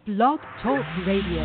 Blog Talk Radio.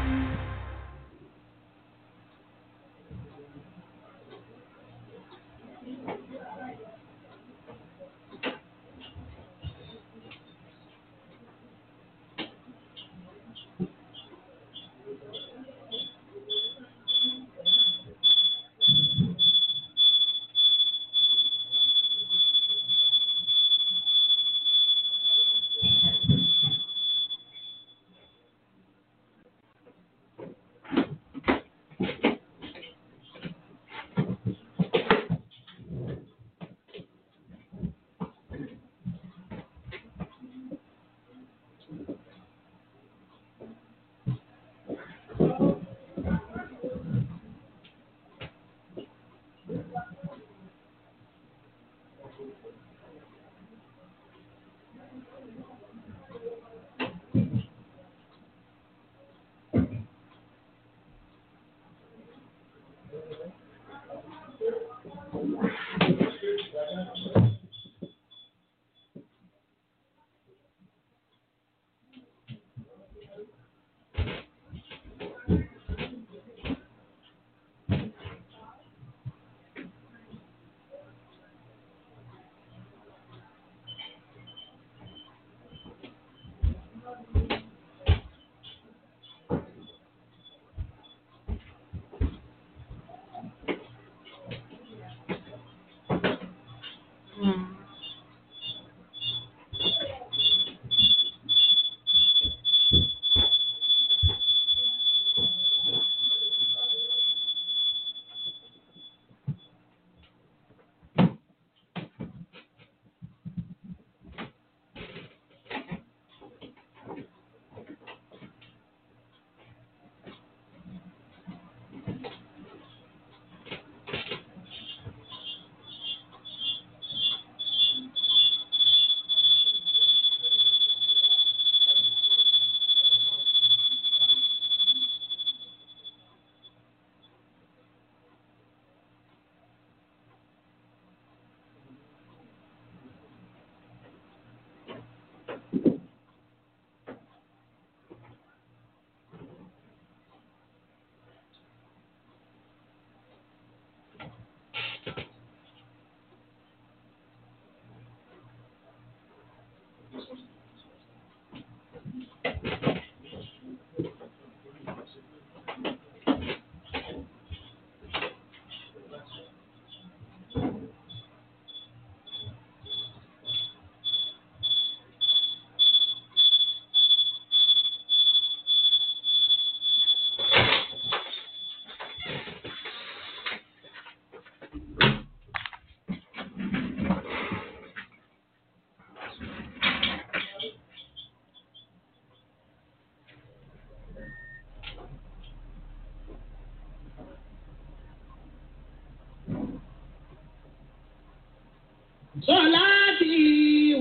صلاتي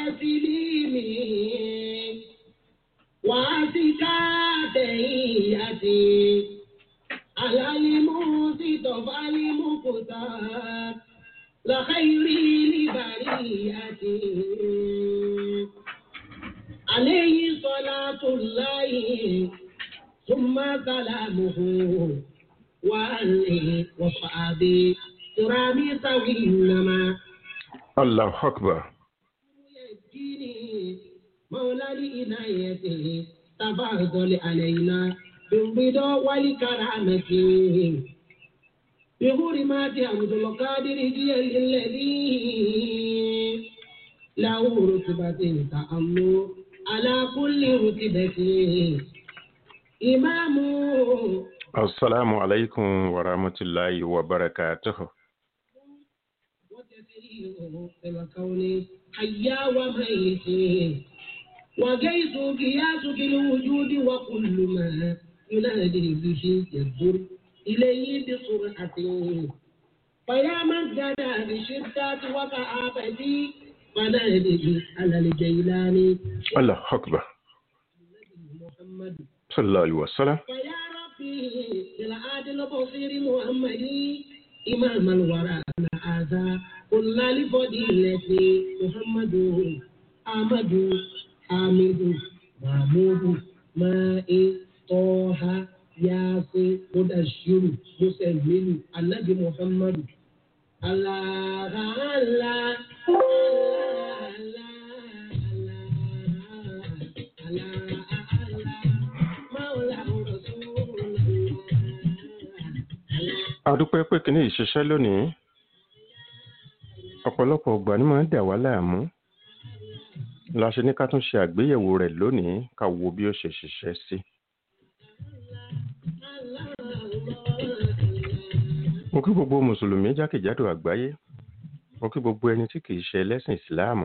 وتسليمي وأزكاتياتي على المصطفى المختار لخير لبرياتي عليه صلاة الله ثم سلامه وآله وصحبه كرامي سوينما الله أكبر يديني مولى لإنايته تفضل علينا بالرضا والكرامة بحرمات عبد القادر جل الذي له رتبة تأمل على كل رتبة إمام السلام عليكم ورحمة الله وبركاته وتسليمه الكون حيا وميت وجيت قياسك الوجود وكل ما ينادي به يدور إليه بسرعة فيا من جنى بشدة وكآبتي فنادي على الجيلاني الله أكبر محمد صلى الله عليه وسلم فيا ربي بالعادل البصير محمدي إمام الورى هذا كل لفضيلة محمد أحمد حامد محمود máa ń tọ́ ha yaasi mudashiru musaimin anabi muhammadu allah allah allah adúpẹ́ pé kíní ìṣiṣẹ́ lónìí ọ̀pọ̀lọpọ̀ ọgbà ni máa ń dà wá láàmú la ṣe ní ká tún ṣe àgbéyẹ̀wò rẹ̀ lónìí ká wo bí ó ṣe ṣiṣẹ́ sí. mo kí gbogbo mùsùlùmí jákèjádò àgbáyé mo kí gbogbo ẹni tí kìí ṣe ẹlẹ́sìn ìsìláàmù.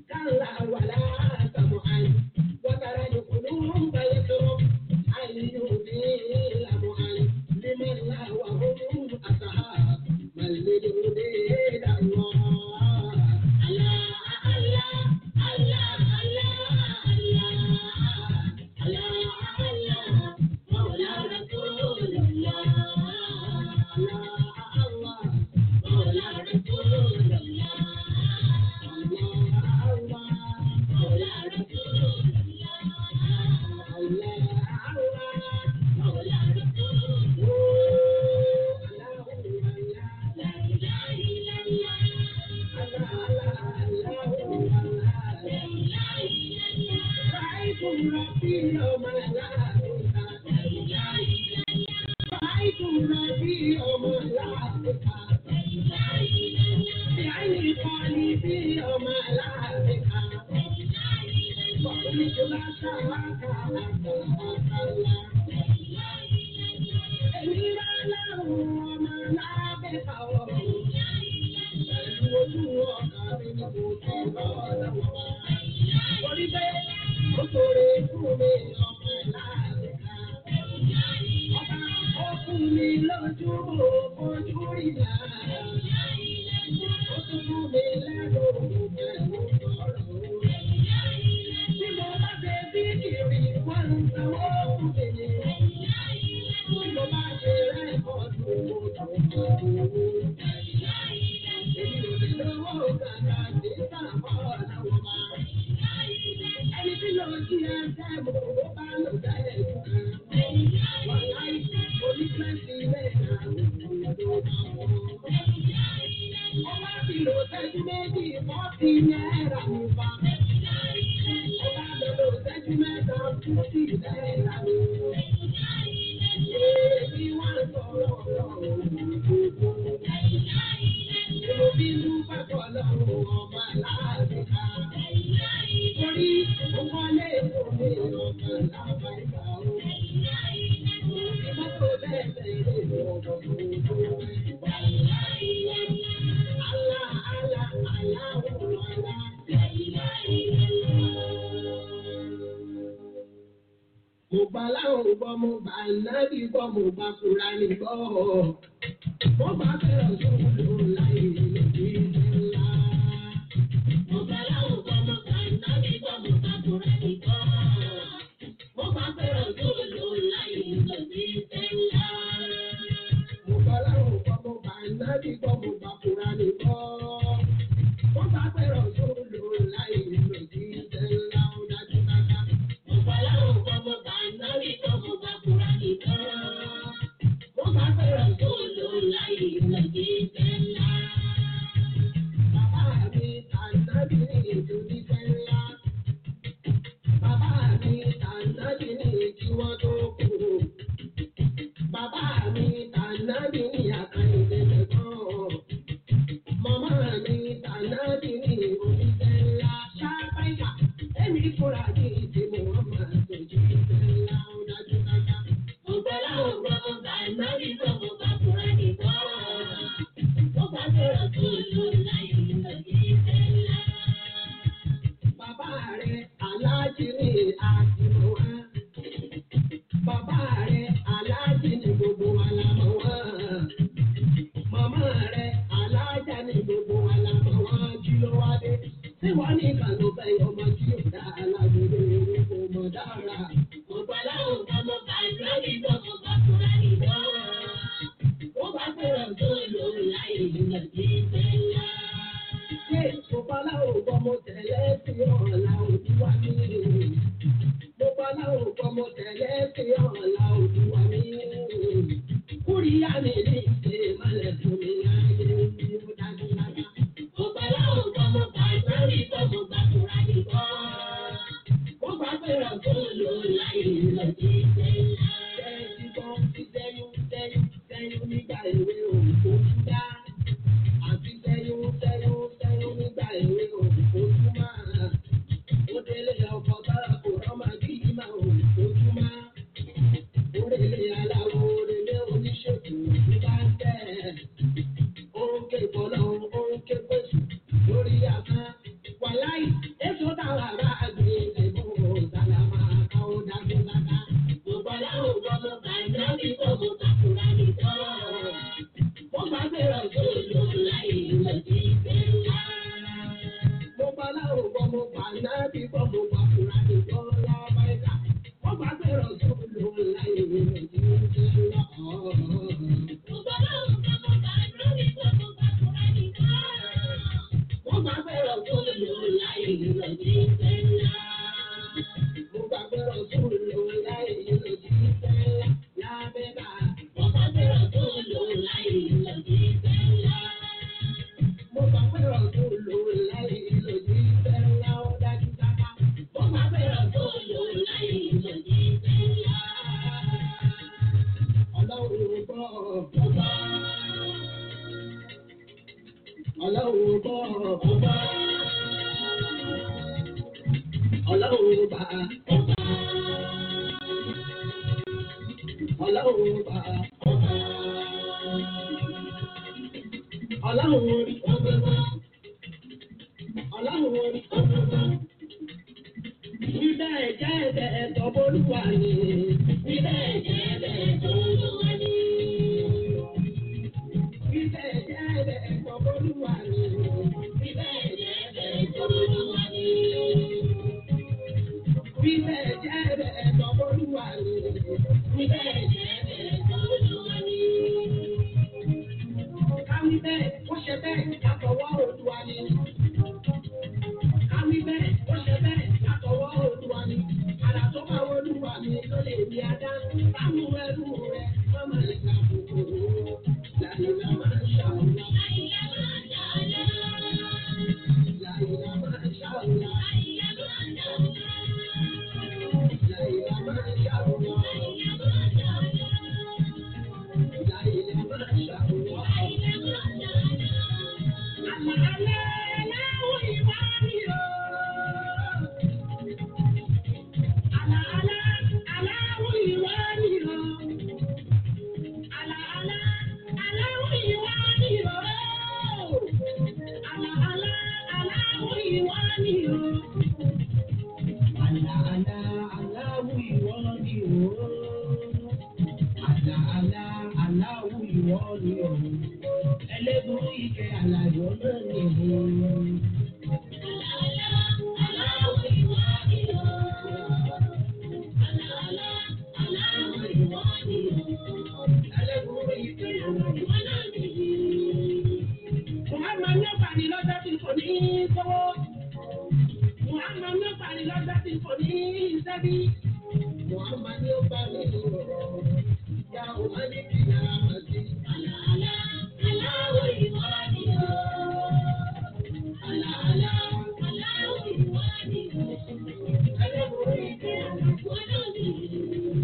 Thank you. Mo gbà láwọn gbọ́, mo gbà nábì gbọ́, mo gbà Kùránì gbọ́. Mo gbà fẹ́ràn sóhun láyé lórí ńlá. Mo gbà láwọn gbọ́, mo gbà nábì gbọ́, mo gbà Kùránì gbọ́. Mo gbà fẹ́ràn sóhun láyé lórí ńlá. Mo gbà láwọn gbọ́, mo gbà nábì gbọ́, mo gbà Kùránì gbọ́. Mo gbà fẹ́ràn sóhun láyé lórí ńlá. Ó dájú dáadáa. Mo gbà láwọn gbọ́, mo gbà nábì gbọ́, mo gbà Kùránì gbọ́. Mo gbà fẹ́ràn sóhun láyé lórí ńlá. Bàbá mi tànàbí ní ìdúrí ńlá. Bàbá mi tànàbí ní kí wọ́n tó kú. Bàbá mi tànàbí ní àkàndé lẹ́gbọ́n. Màmá mi tànàbí ní oníṣẹ́ ńlá. Ṣáfáìkà, èmi fúnra ní ìdí Muhammad ojú ńlá ó dájú dáadáa. Mo gbẹ́ láwọn gbọ́, mo gbà nábì gbọ́, mo gbà Kùránì gbọ́. Mo gbà fẹ́ràn tó lò láyé lórí ńlá. Bàbá rẹ̀ aláàjì ní àtìmọ́ wá. Bàbá rẹ̀ aláàjì ní gbogbo alámọ̀ wá. Màmá rẹ̀ aláàjà ní gbogbo alámọ̀ wá. Kí ló wá dé? Tí wọ́n ní ìkànnì bẹ́ẹ̀ ọmọ tí yóò dá alágbèrè orí kò mọ̀ dára. Mo gbà láwọn kan mo gbà lórí gbọ́, mo gbà Kùránì gbọ́. Mo gbà fẹ́ràn tó lò láyé lórí ńlá. Ṣé ìfọ̀pálá ò gbọ́ mo tẹ̀lé sí ọ̀la òdúwà mi? Mo pálá ò gbọ́ mo tẹ̀lé sí ọ̀la òdúwà mi. Kúríyá mi ní ìṣe ìmọ̀lẹ̀ fún mi láyé bí ó dájú lára. Mo pálá ò gbọ́ mo gbà lórí gbọ́, mo gbà Kùránì gbọ́. Mo gbà fẹ́ràn tó lò láyé lórí ńlá. Ṣé ti gbọ́ ti sẹ́yún sẹ́yún sẹ́yún nígbà èwe òun kò tún dá? àti sẹ́yún sẹ́yún sẹ́yún nígbà èwe òjúmọ́. ó délé ọkọ̀ sára kò rọ́mà bí ìmọ̀ òjúmọ́. ó délé ọlọ́run bọ̀ ọba. Ọlọ́run bá ọba. Ọlọ́run bá ọba. Ọlọ́run orí ọgbọ́gbọ́. Ọlọ́run orí ọgbọ́gbọ́. Bíbẹ̀ jẹ́ ẹ̀bẹ̀ ẹ̀tọ́ bólúwa ni. Bíbẹ̀ jẹ́ ẹ̀bẹ̀ ẹ̀tọ́ bólúwa ni. Bíbẹ̀ jẹ́ ẹ̀bẹ̀ ẹ̀tọ́ bólúwa ni. Bíbẹ̀ jẹ́ ẹ̀bẹ̀ ẹ̀tọ́ bólúwa ni. Bíbẹ̀ jẹ́ ẹ̀bẹ̀ ẹ̀tọ́ bólúwa ni. Bíbẹ̀ jẹ́ ẹ̀bẹ̀ ẹ̀tọ́ bólúwa ni. Káwí bẹ́ẹ̀, ó ṣe bẹ́ẹ̀, látọwọ́ Olúwa ni. Káwí bẹ́ẹ̀, ó ṣe bẹ́ẹ̀, látọwọ́ Olúwa ni. Àrà tó bá Olúwa mi ló lè di adá. Báwo ẹrú rẹ̀ má máa lè ka kòkòrò? Làyìnlá máa ń ṣàwùlá. Làyìnlá máa ń ṣàwùlá. Làyìnlá máa ń ṣàwùlá. Làyìnlá máa ń ṣàwùlá. Làyìnlá máa ń ṣàwùlá. Ẹlẹ́gùn ike àlàyé náà nìyí. Muhammad ní ọ̀pá ni lọ́jọ́ tí kò ní kówó. Muhammad ní ọ̀pá ni lọ́jọ́ tí kò ní sẹ́bí. Muhammad ní ọ̀pá ni lọ́rọ̀. Ya ọ̀pá ní kí ni a máa ṣe. Àlàálá, aláwọ̀ ìwà ni o. Àlàálá, aláwọ̀ ìwà ni o. Ẹlẹ́bùrú ìdè àlàkùn náà nìyí.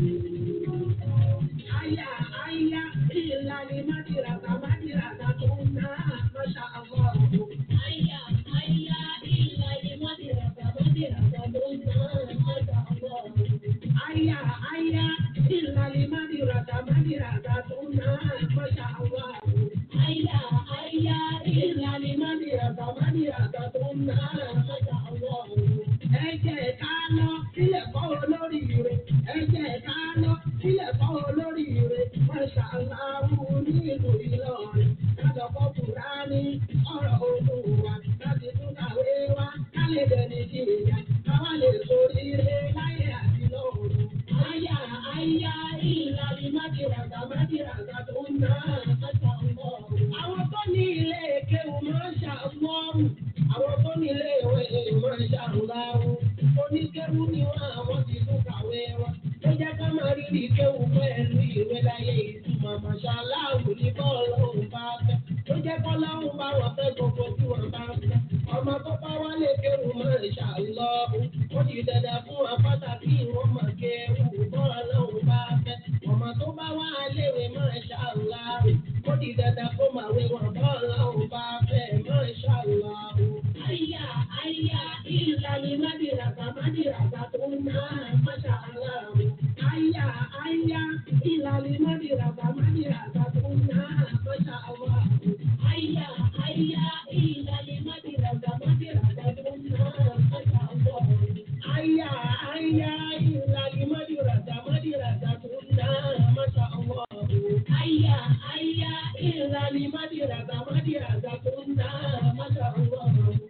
Aya, aya, ìlànà májìràtà, májìràtà tó ń ná, máṣá àwọn ọ̀rọ̀. Aya, aya, ìlànà májìràtà, májìràtà tó ń ná, máṣá àwọn ọ̀rọ̀. Aya, aya, ìlànà májìràtà, májìràtà tó ń ná, máṣá àwọn ọ̀rọ̀. Aya, aya, ìlànà májìràtà, májìràtà tó ń ná, máṣá àwọn ọ̀rọ̀. Ẹ jẹ́ ká lọ sílẹ̀ kọ́ olórí rẹ̀. Ẹ jẹ́ ká lọ sílẹ̀ kọ́ olórí rẹ̀. Máṣá aláwọ̀ nílùú Ìlọrin. Kájọ kọ́ Kùránì ọ̀rọ̀ Olúwa. Láti tún kàwé wá ká lè dẹni jìyà. Káwá lè sórí rẹ̀ láyé àti lọ́run. Àyà àyà ìlànà májìràgà májìràgà tó ń ná máṣá ọlọ́run. Àwọn tó ní ilé kéwù máa ń ṣàmọ́rù. Àwọn tó ní ilé ìwé máa ń ṣàrùláwù. Oníkéwù ni wọ́n àwọn ti tún kàwé wọn. Ó jẹ́ ká máa rírì kéwù pẹ̀lú ìwé láyé ìtumọ̀ màṣáláàwù ní bọ́ọ̀lù òun bá fẹ́. Ó jẹ́ kọ́ láwùn bá wọn fẹ́ gbogbo tí wọ́n bá fẹ́. Ọmọ tó bá wálé kéwù máa ń ṣàlọ́ọ̀hù. Ó di dandan fún wọn pàtàkì wọn mọ̀ kéwù bọ́ọ̀lù òun bá fẹ́. Ọmọ tó bá wá léwe máa ń ṣàlọ́ọ̀hù. Ó di dandan fún màwé wọn bọ́ọ̀lù òun bá fẹ́ máa ń ṣàlọ́ọ̀hù. Àyà àyà ìlànà mádìràgbà mádìràgbà tó ń ná máṣá aláàbò. Àyà àyà ìlànà mádìràgbà mádìràgbà tó ń ná máṣá aláàbò. Àyà àyà ìlànà mádìràgbà mádìràgbà tó ń ná máṣá aláàbò. Àyà àyà ìlànà mádìràgbà mádìràgbà tó ń ná máṣá aláàbò. Àyà àyà ìlànà mádìràgbà mádìràgbà tó ń ná máṣá aláàbò.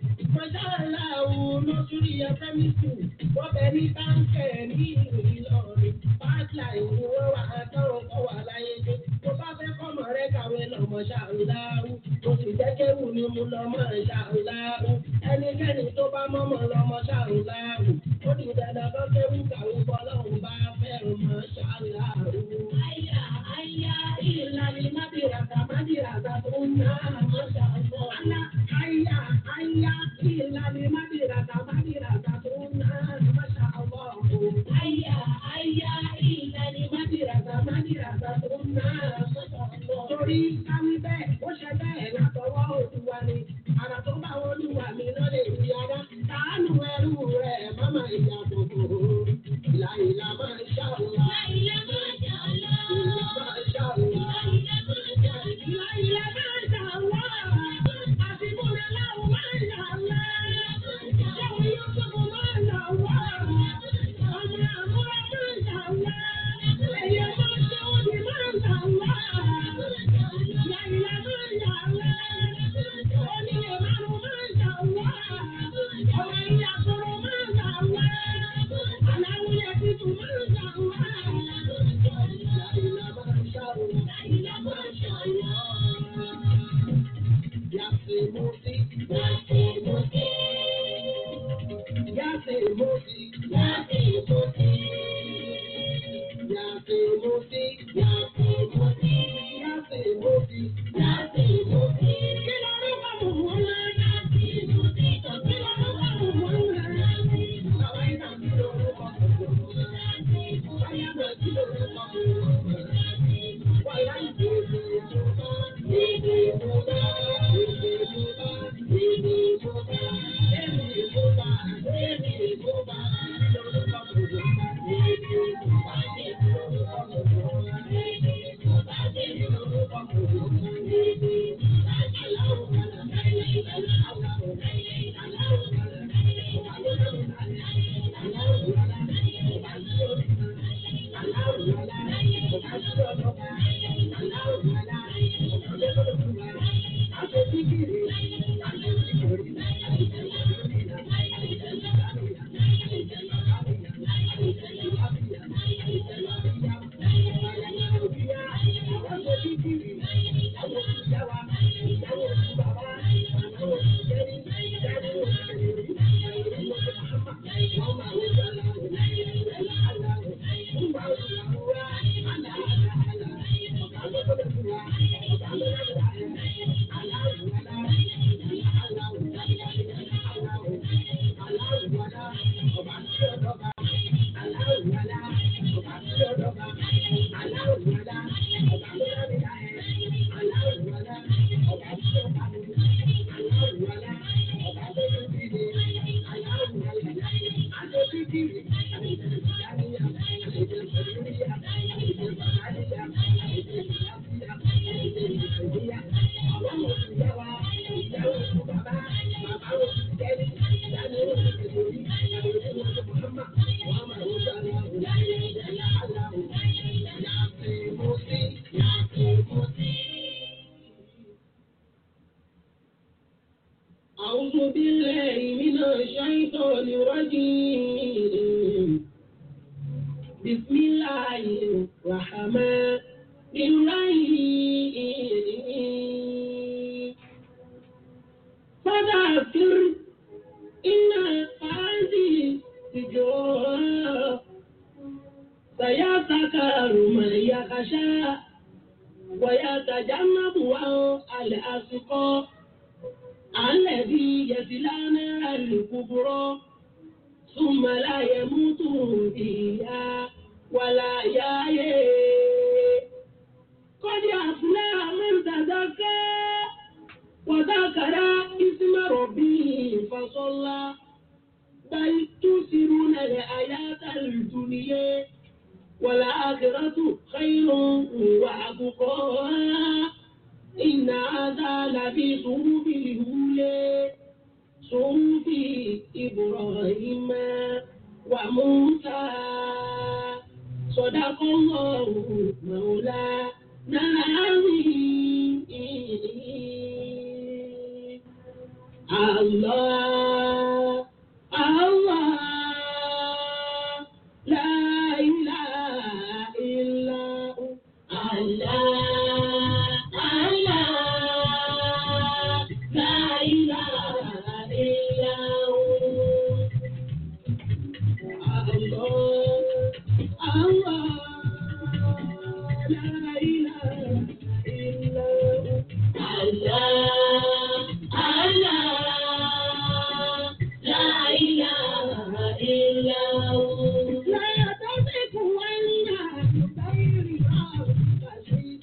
Mọ̀ṣáláàwù lójúrí ẹgbẹ́mí sùn, wọ́n bẹ ní báńkẹ̀ ní ìlú Ìlọrin. Pátá ìlú wọn wà àtọ́run kọ́ wà láyé dé. Tó bá fẹ́ kọ́mọ rẹ kàwé lọ mọ̀ṣáláàwù. Mo sì jẹ́ kéwù ni mo lọ mọ̀ṣáláàwù. Ẹnikẹ́ni tó bá mọ́mọ́ lọ mọ̀ṣáláàwù. Ó di dandan kọ́ kéwù kàwé bọ́lọ́hùn bá fẹ́ràn mọ̀ṣáláàwù. Àyà àyà ìlànà mábìràkà mábìràkà tó ń ná mọ̀ṣáláàwù. Àyà àyà ìlànà mábìràkà mábìràkà tó ń ná mọ̀ṣáláàwù. Àyà àyà ìlànà mábìràkà mábìràkà tó ń ná mọ̀ṣáláàwù. Torí káwí bẹ́ẹ̀, ó ṣe bẹ́ẹ̀ látọwọ́ Olúwa ni. أعوذ بالله من الشيطان الرجيم بسم الله الرحمن الرحيم فذكر إن هذه الذكرى سيذكر من يخشى ويتجنبها الأشقى الذي يصلى نار الكبرى ثم لا يموت فيها ولا يحيى قد أفلح من تزكى وذكر اسم ربه فصلى بل تؤثرون الحياة الدنيا والآخرة خير وأبقى إن هذا لفي صحف الأولى صحف إبراهيم وموسى صدق الله مولانا العظيم الله الله لا إله إلا هو الله الله لا إله إلا هو الله الله لا إله إلا هو الله الله لا إله إلا هو لا تزغ عينها بغير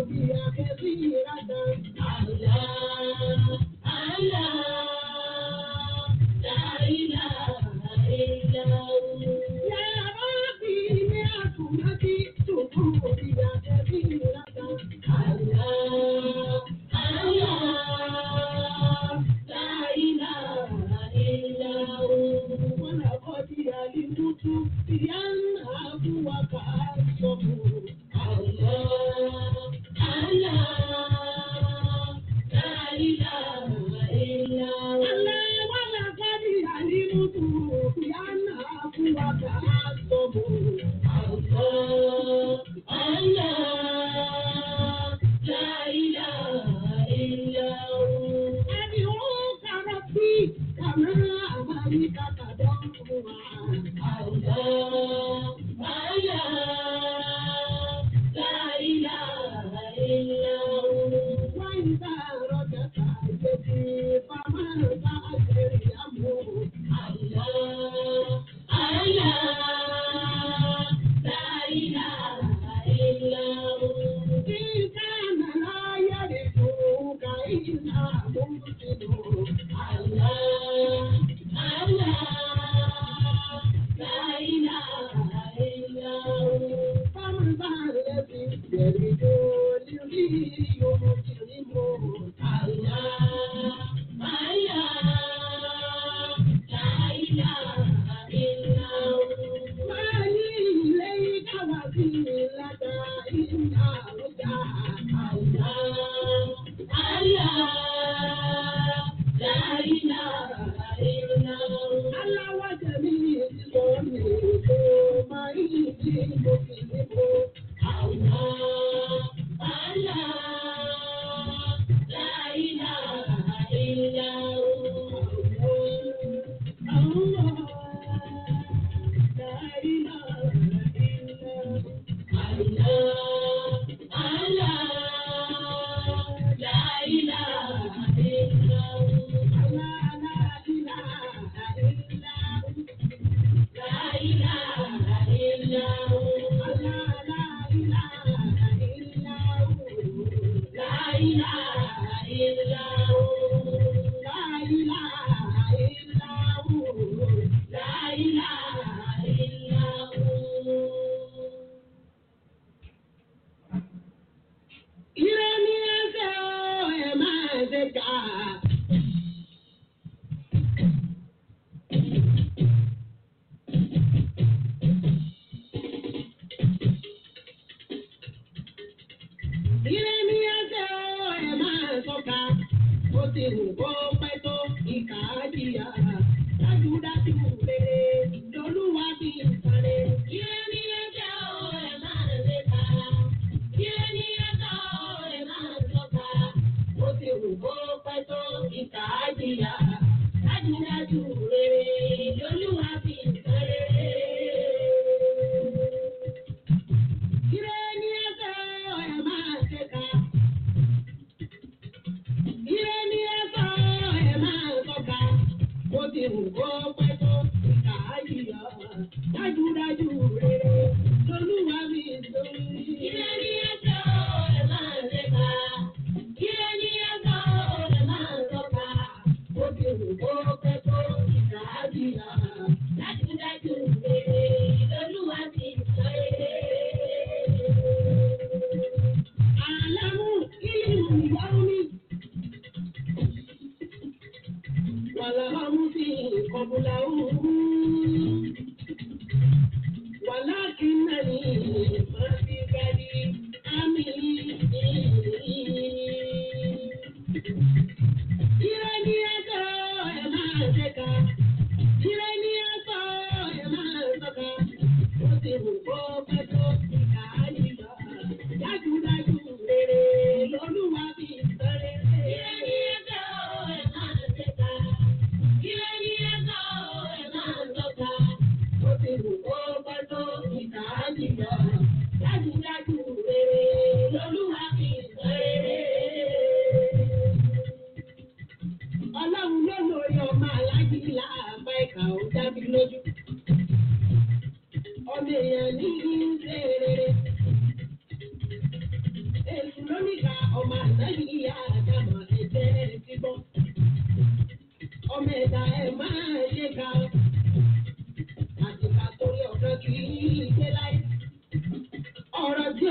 Wàlá ọmú sí ìkọ̀bùlà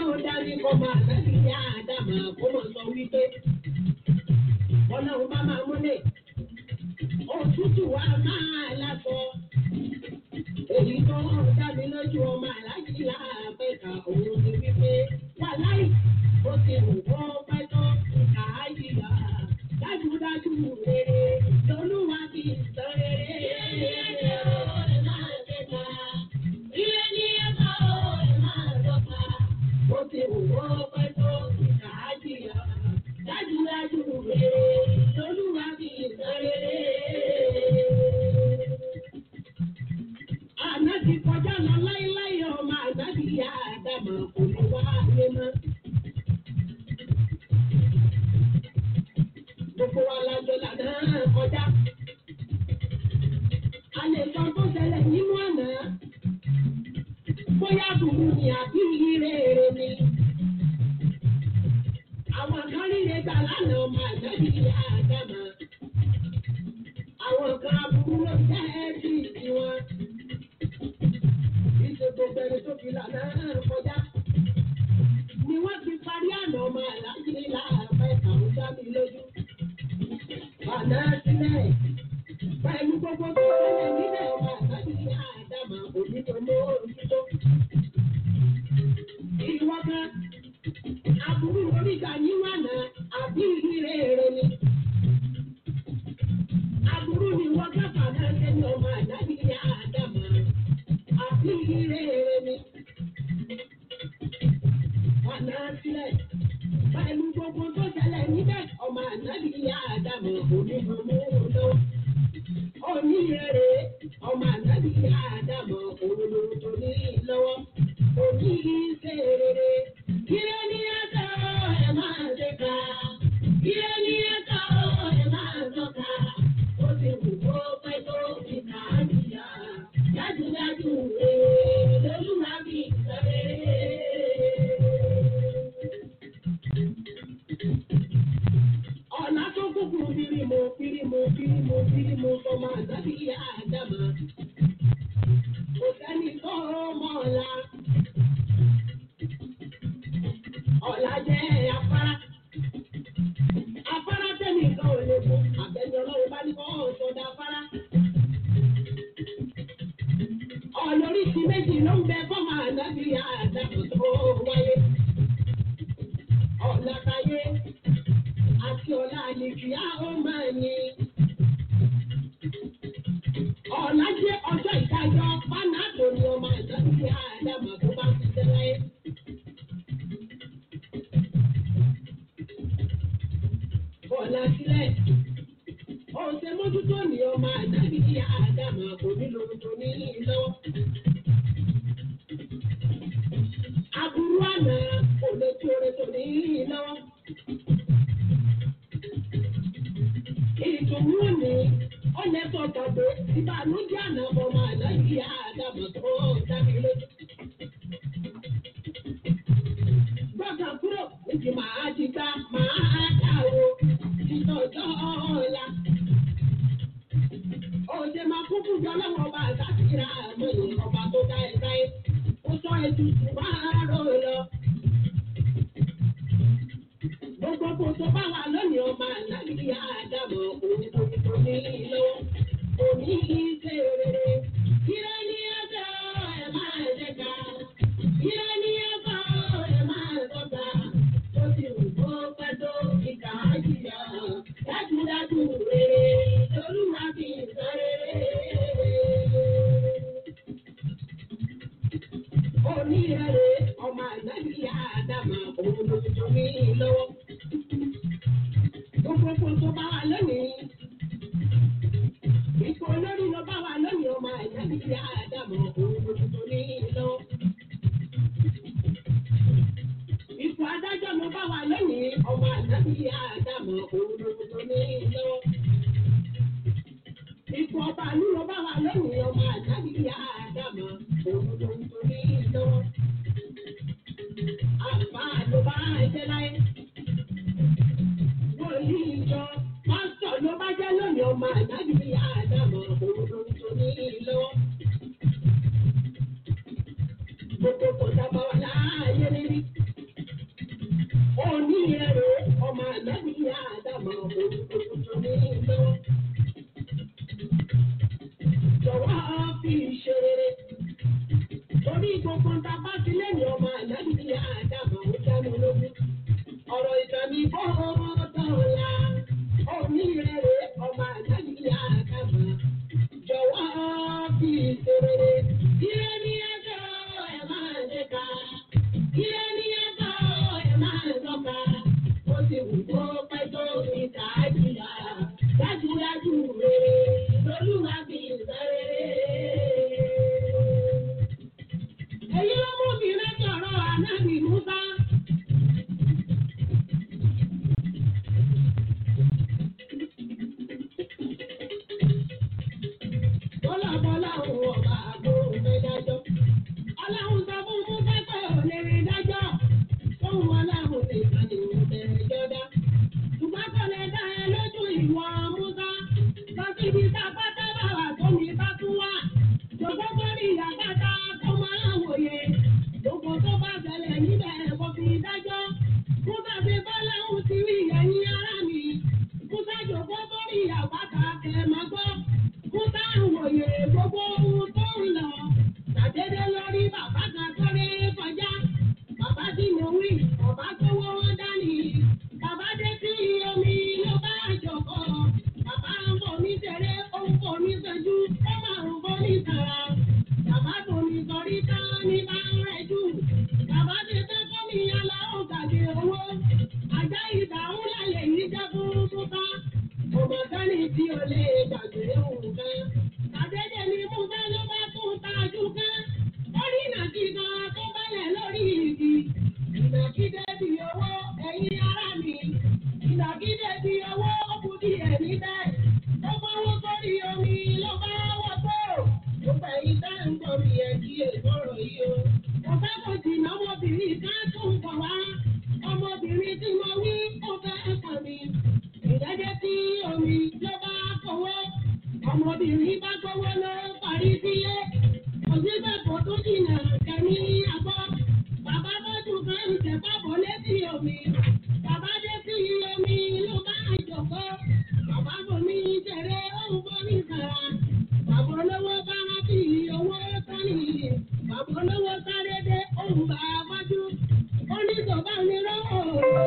ọlọ́run dání kọ́ máa láti ní àdàmà kó mọ̀ sọ wípé ọlọ́run bá máa múlẹ̀ òtútù wa máa lásọ. Èyí tó ń dábí lójú ọmọ aláàjì láàpẹ̀ka òun ni wípé wà láì ó ti wù kó pẹ́ tó kà á jìyà. Dájúdájú rere lolúwa ti sọ rere. Ó ti wù kó pẹ́ tó kà á jìyà. Dájúdájú rere lolúwa ti sọ rere. Àná ti kọjá lọ láíláí ọmọ àgbàdì ìyá àdàmọ̀ kò ní wá lé mọ́. Gbogbo wa la jọ lànà kọjá. A lè sọ tó ṣẹlẹ̀ nínú àná. Bóyá burú ni àbí ire èrè ni. Àwọn kan ríre gbà lánàá ọmọ àgbàdì ìyá àdàmọ̀. Àwọn kan aburú ló jẹ́ bí tiwọn ìṣe gbogbo ẹni tó fi lànà kọjá. Ni wọ́n ti parí àná ọmọ àlájì láàpẹ́ àwọn sábì lójú. Bàná sílẹ̀ pẹ̀lú gbogbo tó ṣẹlẹ̀ nílẹ̀ ọmọ àlájì àdàmà onídọ̀mọ́ ojútó. Ìwọ kan, aburú oríta níwọ̀n àná àbí ìrírí èrè ni. Aburú ni wọ́n kápá náà sẹ́ni ọmọ àlájì àdàmà àbí ire mi. Ọ̀nà sílẹ̀ pẹ̀lú gbogbo tó ṣẹlẹ̀ níbẹ̀ ọmọ ànábì ìyá àdàmọ̀ onígbòmù lọ. Oníyèrè ọmọ ànábì ìyá àdàmọ̀ òrùlù tó ní lọ́wọ́. Òní ṣe rere. Ire ní ẹ̀ka ẹ̀ máa ṣe ká. Ire ní ẹ̀ka ẹ̀ máa tọ́ka. Ó ti wù kó pẹ́ tó fi kà á jìyà. Dájúdájú rere lolúwa bí sọ̀rẹ́. Ọ̀nà tó kúkú bírímù bírímù bírímù bírímù sọmọ àgbàdì àdàmà. Kò sẹ́ni tó mọ̀ ọ̀la. Ọ̀la jẹ́ afárá. Afárá tẹ́nìkan ò lè mú. Àbẹ̀ni ọlọ́run bá ní kọ́ ọ̀ṣọ́dá afárá. ọ̀nà oríṣi méjì ló ń bẹ fọ́mà ànábì àdàpọ̀ tó wáyé. ọ̀nà káyé àti ọ̀la àlèkìá ó máa ní. ọ̀la jẹ́ ọjọ́ ìdájọ́ pánádò ni ọmọ ànábì àdàpọ̀ tó bá ti tẹ́ láyé. ọ̀la sílẹ̀ ọ̀sẹ̀ mójútó ni ọmọ ànábì àdàmọ̀ kò nílò tó ní lọ́wọ́. Aburú àná kò lè tó oore tó ní lọ́wọ́. Ìdùnnú òní ó lè sọ tàbí ìbànújẹ́ àná ọmọ ànábì àdàmọ̀ tó dábì lójú. Gbọ́dọ̀ kúrò ìdí màá ti gbá màá dà o ìtọ́jọ́ ọ̀la. Òde máa kún fún jọ lọ́wọ́ ọba àtàkìrà àmọ́yé ọba tó dá ẹ dáyé. Ó sọ ètùtù máa rò lọ. Gbogbo kò tó bá wà lónìí ọba àlágbé àdàmọ̀ òun kò tó ní lọ́wọ́. Òní ṣe rere. Ire ní ẹ̀ka ẹ̀ máa ṣe ká. Ire ní ẹ̀ka ẹ̀ máa sọ̀tà. Ó ti wù kó pẹ́ tó ìkà á jìyà. Dájúdájú rere lolúwa fi sọ rere. Onírere ọmọ àgbàdì àdàmà òun ló ti ní lọ́wọ́. Gbogbo kò tó bá wà lónìí. Ipò olórí ló bá wà lónìí ọmọ àgbàdì àdàmà òun ló ti ní lọ́wọ́. Ipò adájọ́ ló bá wà lónìí ọmọ àgbàdì àdàmà òun ló ti ní lọ́wọ́. Ipò ọba àlú ló bá wà lónìí ọmọ àgbàdì àdàmà òun ló ti ní lọ́wọ́. Àbá ló bá ẹsẹ̀ láyé. Wòlíì ìjọ pásítọ̀ ló bá jẹ́ lónìí ọmọ àgbàdì àdàmà òun ló ti ní lọ́wọ́. Gbogbo kò dábàá wà láàyè rírí. ìrẹ̀rẹ̀ ọmọ ànábì àdàmọ̀ òkùnkùn ní ìlú. Jọ̀wọ́ fi ṣe rere. Torí gbogbo ń ta bá ti lẹ́yìn ọmọ ànábì àdàmọ̀ ó dá mi lógún. Ọ̀rọ̀ ìtàn mi bọ́ dọ̀la. Omi ìrẹ̀rẹ̀ ọmọ ànábì àdàmọ̀. Jọ̀wọ́ fi ṣe rere. Ire ni ẹjọ́ ẹ̀ máa ṣe ká. Ire ni ẹjọ́ ẹ̀ máa lọ́ka. Ó ti wù kó pẹ́ tó ní tàájìyà. Dájúdájú rere lolúwa fi ṣe rere. Èyí ló mú mi rántí ọ̀rọ̀ ànábì Musa. Bọ́lá bọ́lá òun ọ̀gá àgbo òfin dájọ́. Ọlọ́run sọ fún Musa pé ò lè rí dájọ́. Tóun ọlọ́run nìkan ni òun bẹ̀rẹ̀ jọ́dá. Ṣùgbọ́n kò lè dá ẹ lójú ìwọ Musa. Lọ síbi tá a bá tábà wà tó mi bá tún wà. Jọ̀gbọ́ sórí ìyàgbáta tó máa ń wòye. Gbogbo tó bá ṣẹlẹ̀ níbẹ̀ kò fi dájọ́. Musa ti bá lẹ́hùn sí ẹ̀yìn ara mi. Musa jọ̀gbọ́ sórí ìyàgbáta kẹ̀ máa gbọ́. Musa ń wòye gbogbo ohun tó ń lọ. Tàdédé lórí bàbá kan sáré kọjá. Bàbá tí mo wí, bàbá tó wọ́ wọn dání. Bàbá dé sí omi ló bá jọ̀kọ́. Bàbá ń bọ̀ ní tẹ̀lé, ó ń bọ̀ ní sẹ́jú, ó máa ń bọ̀ ní tàrà. Bàbá tó ní sọrí tán ní bá ń rẹ̀ jù. Bàbá ti tẹ́ fún mi aláwọ̀ gbàgbé owó. Àjá ìdáhùn láyé yìí jẹ́ fún Musa. Ọmọ sẹ́ni tí o lè gbàgbé nǹkan. Àdédé ni Musa ló bá tún tajú kán. Orí ìnàkí kan tó bálẹ̀ lórí igi. Ìnàkídé di owó ẹ̀yin ará mi. Ìnàkídé di owó ó kù díẹ̀ níbẹ̀. Ó fọwọ́ sórí omi ló bá wọ́ tó. Gbogbo ẹ̀yin tá ń gbọ́ mi ẹ̀ kí èkóró yìí o. Ọ̀fẹ́ kò jìnnà ọmọbìnrin kan tún bọ̀ wá. Ọmọbìnrin tí mo wí ó fẹ́ kàn mí. Ìdájẹ́ tí omi ló bá fọwọ́. Ọmọbìnrin bá gbọ́wọ́ lọ parí sílé. Òṣìṣẹ́ kò tó jìnnà kẹ́mi àbọ̀. Bàbá bọ́jú kan ń tẹ̀ fábọ̀ létí omi. Bàbá dé sí omi ló bá jọ̀kọ́. Bàbá bomi ṣeré òun bomi kàrà. Bàbá olówó bá rántí owó tání. Bàbá olówó sáré dé òun bá wájú. Ó ní sọ̀bá mi rọ́wọ́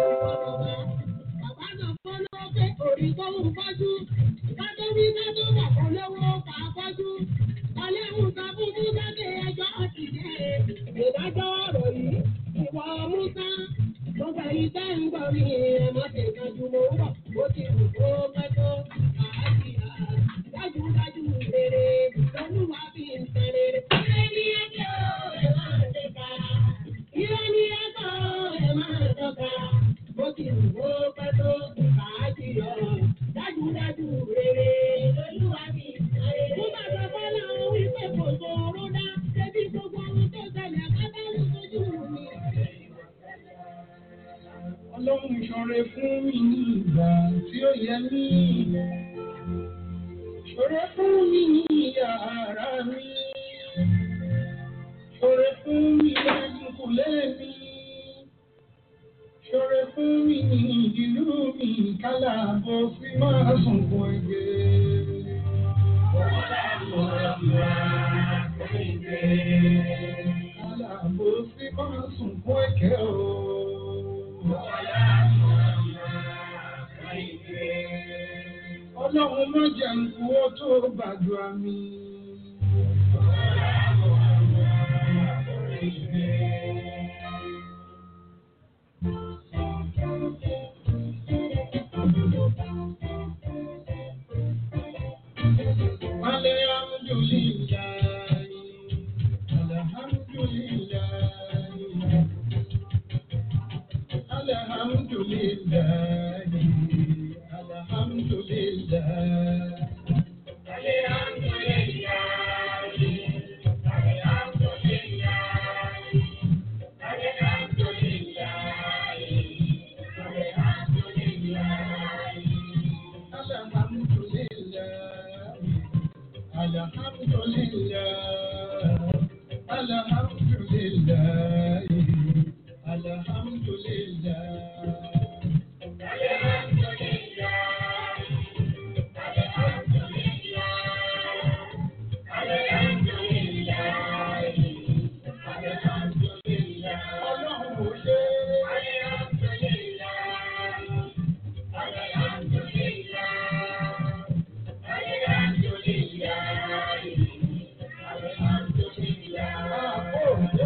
bàbá. Bàbá sọ fún lọ́wọ́ pé òrì tó ń fọ́jú. Kátó wí kátó bàbá olówó kà á fọ́jú. Ọlẹ́hùn sọ fún Musa pé ẹjọ́ ti dé. Ìdájọ́ ọ̀rọ̀ yìí, ìwọ Musa. Gbogbo ẹ̀yin tẹ́ ń gbọ́ mi, ẹ má ṣe kájú mo ń bọ̀. Ó ti wù kó pẹ́ tó àásìá. Dájúdájú rere, lolúwa fi ń tẹ rere. Ilé ní ẹjọ́ ẹ máa ṣe ká. Ilé ní ẹjọ́ ẹ máa tọ́ka. Ó ti wù kó pẹ́ tó àásìá. Dájúdájú rere, lolúwa fi ń tẹ rere. Mo bá sọ fọ́lá wípé kò sọ̀rọ̀ dá. Ṣébí gbogbo ohun tó ṣẹlẹ̀ pátá ló sojú mi. Ọlọ́run ṣọrẹ fún mi ní ìgbà tí ó yẹ mí. Ṣọrẹ fún mi ní yàrá mi. Ṣọrẹ fún mi lẹ́yìnkùlé mi. Ṣọrẹ fún mi ní ìlú mi kálá bó fi máa sunkún ẹgbẹ́. Kálá bó fi máa sunkún ẹ̀kẹ́ o. Ọlọ́run má jẹ́ nkú ó tó gbàdúrà mi. Alhamdulillah, alhamdulillah, alhamdulillah. ó ṣe. Àpò òjò.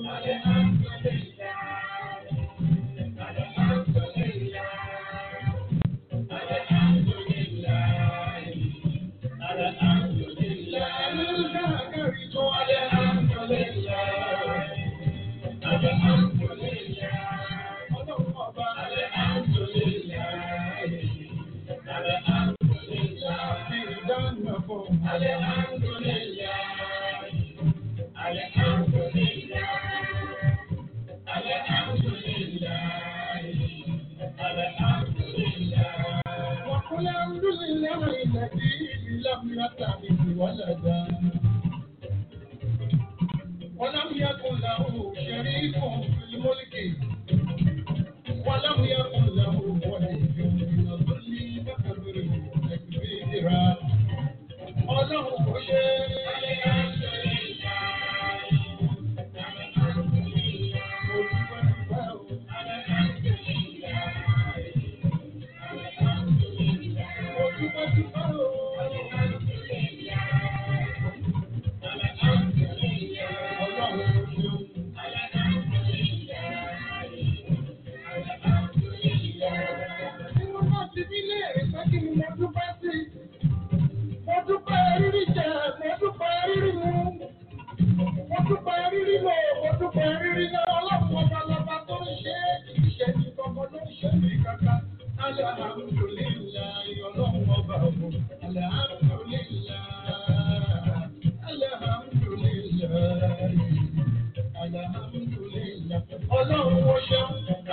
وقل الحمد لله الذي لم يتخذ ولدا ولم يكن له شريك في الملك ولم يكن له ولي من الظل فكبره تكبيرا ọlọ́run kò ṣe Mo dúpẹ́ rírí jẹ, mo dúpẹ́ rírí mu. Mo dúpẹ́ rírí lò, mo dúpẹ́ rírí lọ. Ọlọ́run ọba lọba tó ń ṣe é, kì í ṣe ní kankan ló ń ṣe mí kankan. Alhamdulillahi, ọlọ́run ọba ògùn. Alhamdulillahi, alhamdulillahi, alhamdulillahi. Ọlọ́run ó ṣeun.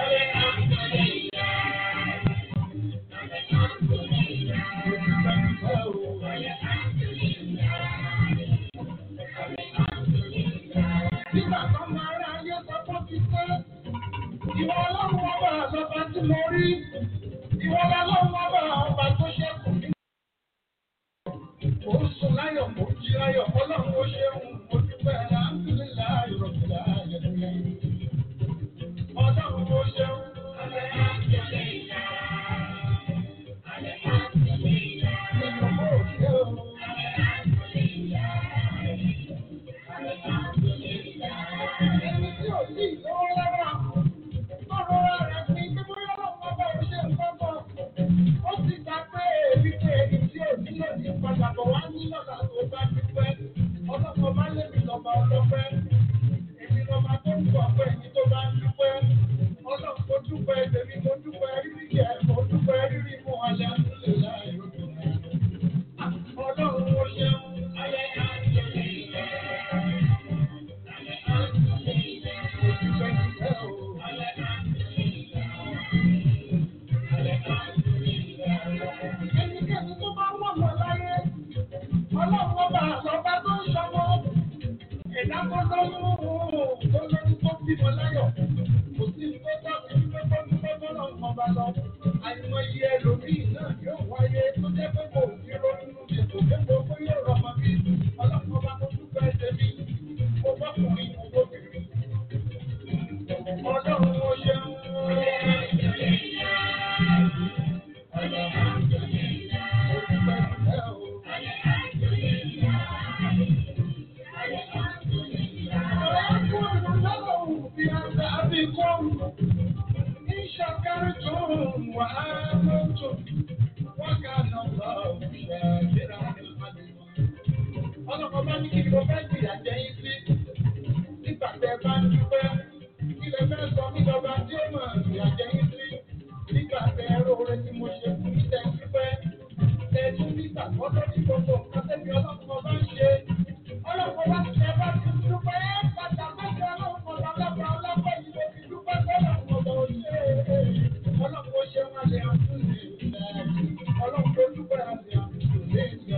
Nígbà tó máa rá ayé sọ fún ti pé ìwọ ọlọ́run ọba àlọ́ba tí mo rí. Ìwọ ọlọ́run ọba ọba tó ṣẹ́kù ní. Mo ń sùn láyọ̀, mo ń jí láyọ̀, ọlọ́run ó ṣeun, mo dúpẹ́ alhamdulillahi rabbil alamin. Ọlọ́run ó ṣeun. Ìjọba ò ṣe o. Ẹni tí ò sí ìlówó lọ́wọ́, tọ́rọ rẹ̀ pín pé bóyá ọlọ́run ọba ò ṣe nǹkan kan. Ó ti gbà pé èmi pé èmi tí ò nílò ní padà bọ̀ wá ní lọ́la tó bá dúpẹ́. Ọlọ́pàá bá lèmi lọ́ba ọlọ́pẹ́. Èmi lọ́ba tó ń bọ̀ pé èmi tó bá ń dúpẹ́. Ọlọ́run mo dúpẹ́ tèmi, mo dúpẹ́ rírí jẹ, mo dúpẹ́ rírí mu alẹ́ àtúnlẹ̀ láì rògbò. Ọlọ́run ó ṣeun. Ẹnikẹ́ni tó bá wọ̀ wọ̀ láyé, ọlọ́run ọba àlọ́ba tó ń ṣọmọ. Ẹ̀dá tó lọ́wọ́ tó lórí tó bímọ láyọ̀. Kò sí ní tó tọ́ sí ní tó ní tó tọ́lọ̀ ń ọba lọ. Àìmọye ẹlòmíì náà yóò wáyé tó jẹ́ pé kò sí ronú ètò dépò pé yóò rọmọ bí. Ọlọ́run ọba tó dúpẹ́ tẹ̀mí. Mo bọ́kùnrin, mo bóbìnrin. Ọlọ́run ó ṣeun. Ọlọ́pàá bá ní kí ni mo fẹ́ gbìyà jẹ́ yín sí nígbà tẹ bá ń dúpẹ́ ilẹ̀ fẹ́ sọ mí lọ́ba tí ó mọ̀ gbìyà jẹ́ yín sí nígbà tẹ róore tí mo ṣe fún mi tẹ́ dúpẹ́ tẹ tún nígbà tó lórí gbogbo nǹkan tẹ́bi ọlọ́pàá bá ń ṣe ọlọ́pàá bá ti ẹ bá ti dúpẹ́ ẹ padà mẹ́jọ ọlọ́pàá ọlọ́pàá ọlọ́pàá yìí ló fi dúpẹ́ ọlọ́pàá ọlọ́pàá ò ṣe é ọlọ́pàá ó ṣe wọn lè àtúnṣe ọlọ́pàá ó dúpẹ́ àti àtúnṣe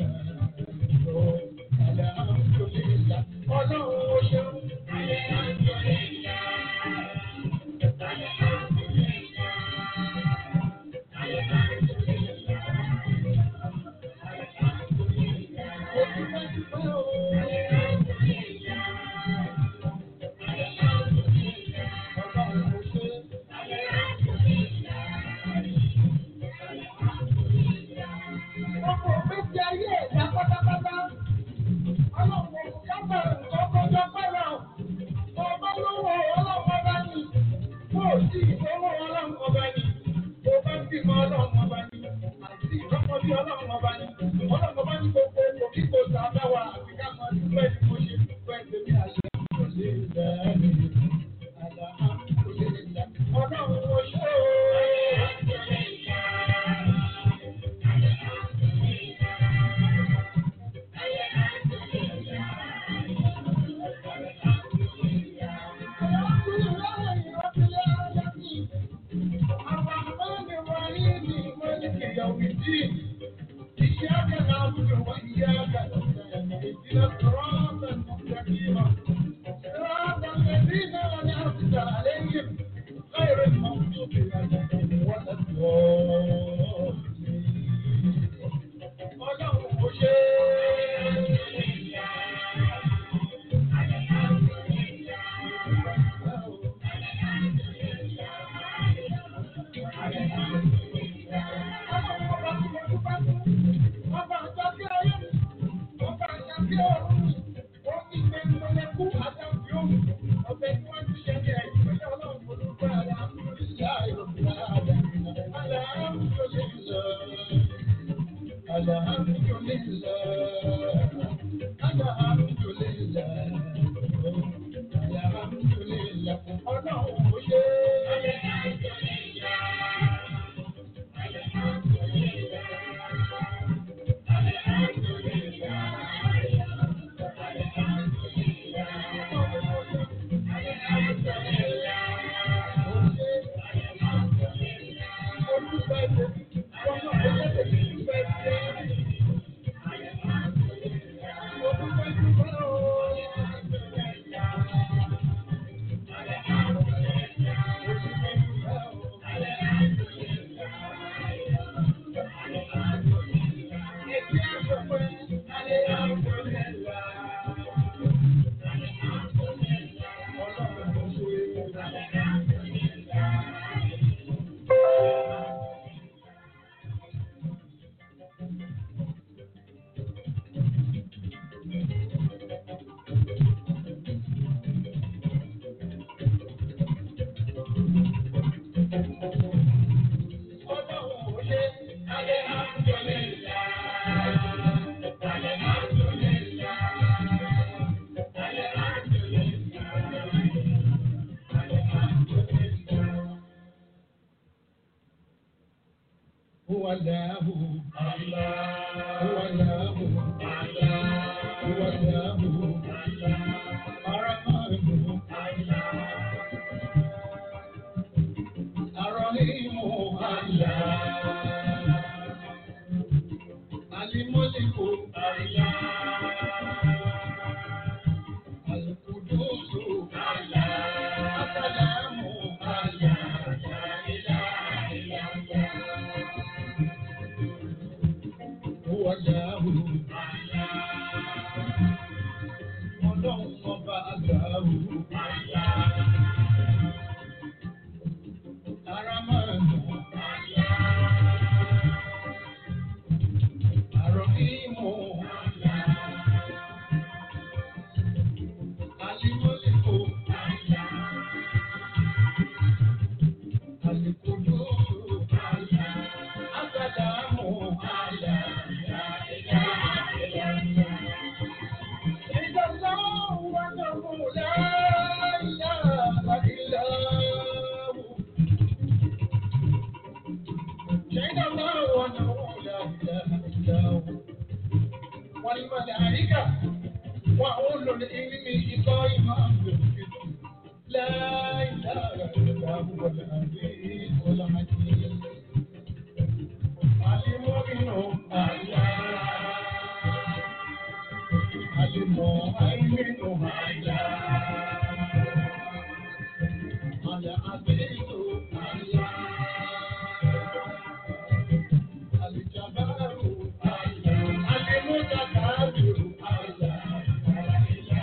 Ọlọ́run ó ṣeun. إياك نعبد وإياك نستعين اهدنا الصراط المستقيم صراط الذين أنعمت عليهم غير المغضوب عليهم ولا الضالين Ọlọ́run kò ṣe ọba àjọkí ayé ọba àjọkí ọ̀run ó ní gbẹngbẹlẹkú àjọkí òun ọbẹ̀ tí wọ́n ti ṣe ní ẹ̀yìn pẹ̀lú ọlọ́run olùkọ́ àlàáfíà ìrọ̀lẹ́ هو الله هو الله هو الله الرحمن الرحيم الله الملك القدوس السلام هو الله ọlọ́run ọba àgbàrú. Ara máa ń lò. Àrò ìmọ̀. Alimọ́lẹ́kọ̀. Alikodo. Asàdámù. والملائكة وأولو العلم قائما بالقسط لا إله إلا هو العزيز الحكيم المؤمن الله المؤمن الله العزيز الله الجبار الله المتكبر الله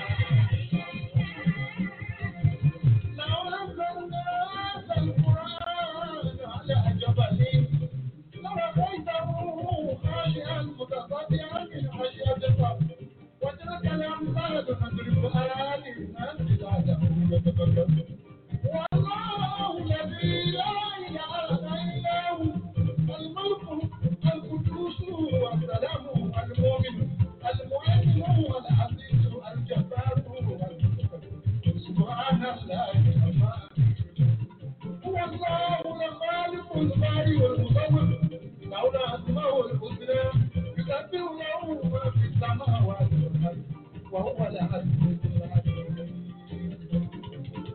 لو أنزلنا هذا القرآن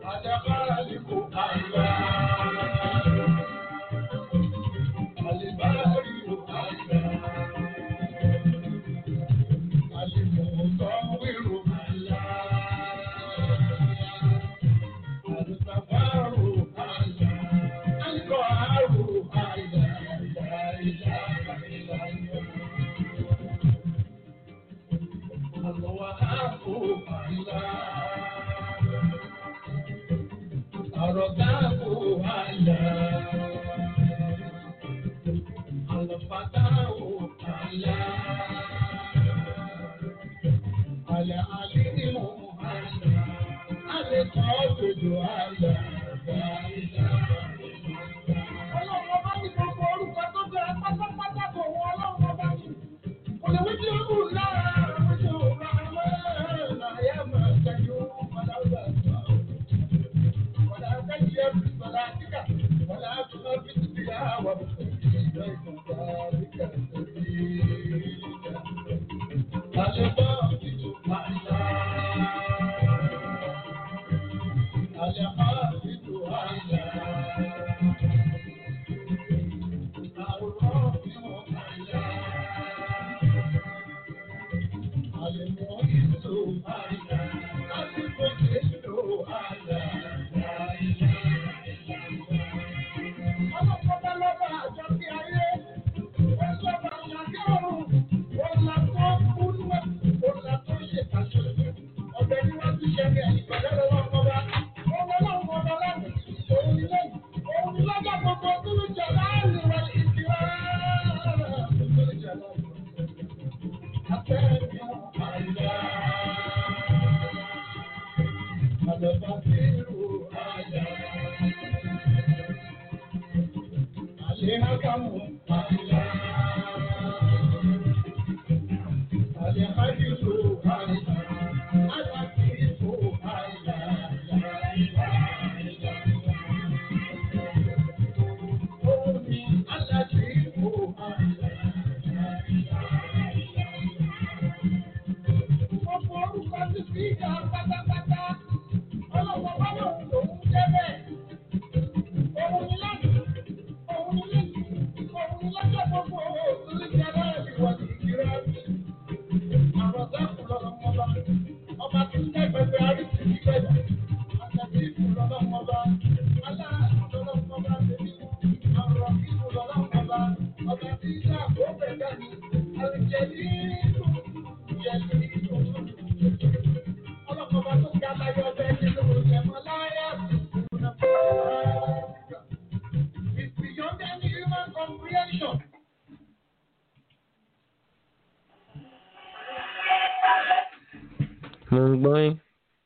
mo ń gbọ́ yín.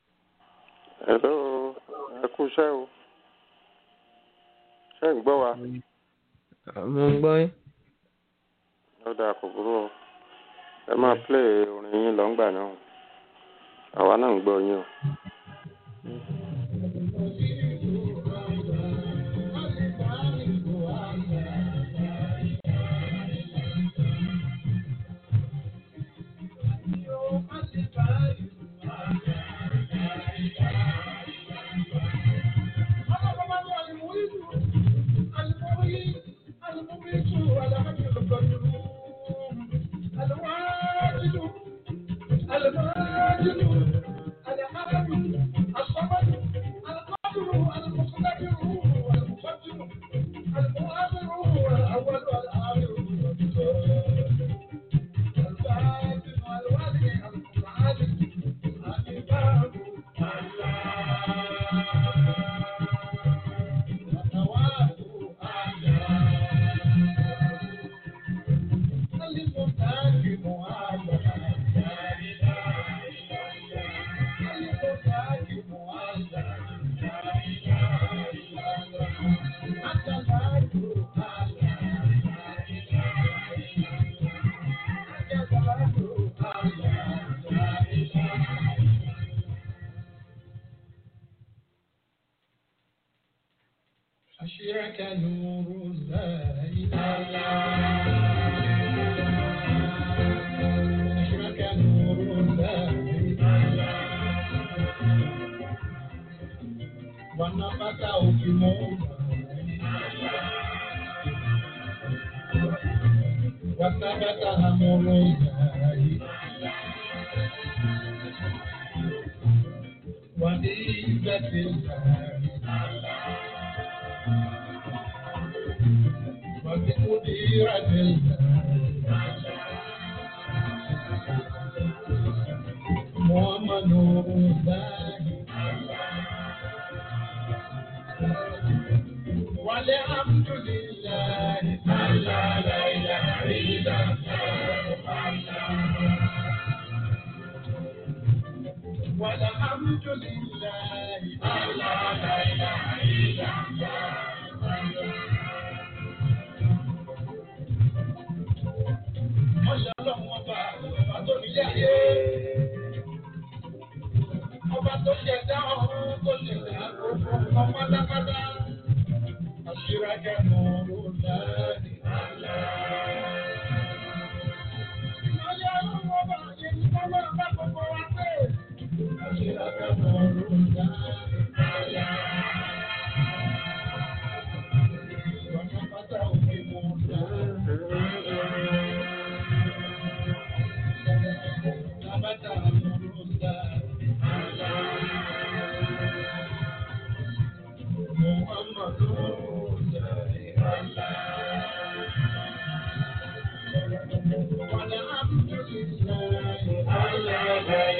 Hello, ẹ kú iṣẹ́ o. Ṣé ń gbọ́ wa? mo ń gbọ́ yín. Ó dáa kò burú o. Ẹ máa play orin yín lọ́ngbà náà. Àwa náà ń gbọ́ yín o. أشرك نور الله أشرك نور الله Wanapata ukimoga. Watabata amorogai. Wadizatilai. Wadikudiratilai. Muhammad Nurullah. والحمد لله ألا لا إله إلا الله والحمد لله ألا لا إله إلا Ọba tó ṣẹ̀dá ọ̀run tó ṣẹ̀dá gbogbo ọmọ pátápátá. أشرك نور الله أشرك نور الله ونفته في موسى ثبت أمر الله محمد والحمد لله على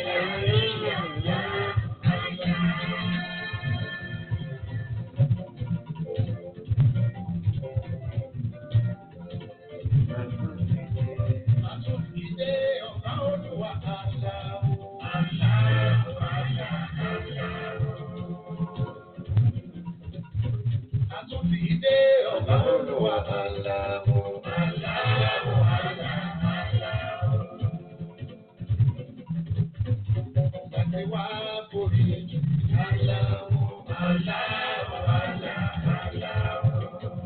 Àtúntìdé ọ̀gá olúwa aláwọ̀ aláwọ̀ aláwọ̀. Láti wá borí aláwọ̀ aláwọ̀ aláwọ̀.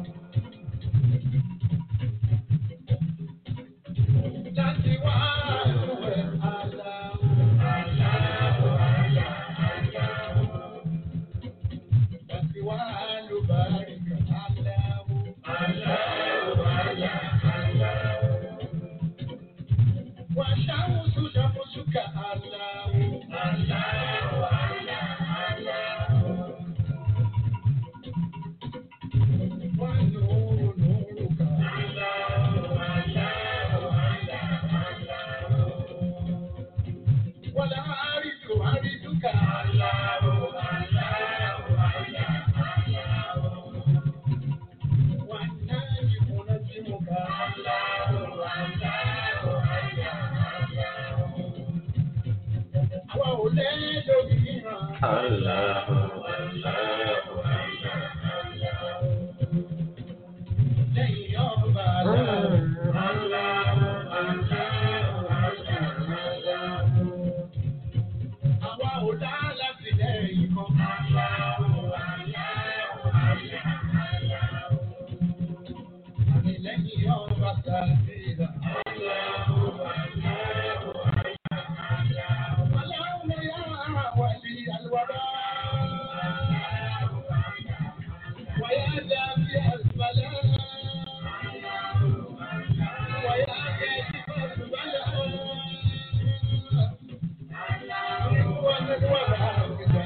Láti wá lúwẹ̀ aláwọ̀ aláwọ̀ aláwọ̀. Láti wá lùbáríkà aláwọ̀ aláwọ̀ aláwọ̀. وشمس شمسك الله الله الله ونور نورك الله الله والعارج عارجك الله والناجم نجمك الله àwa ò lẹ́jọ́ mìíràn. Lẹ́yìn ọba àwa ò dá láti lẹ́yìn kan. Àmì lẹ́yìn ọba tàbíra. اللهم يا ولي الوباء ويا دافع البلاء ويا كاشف البلاء وأنا الوباء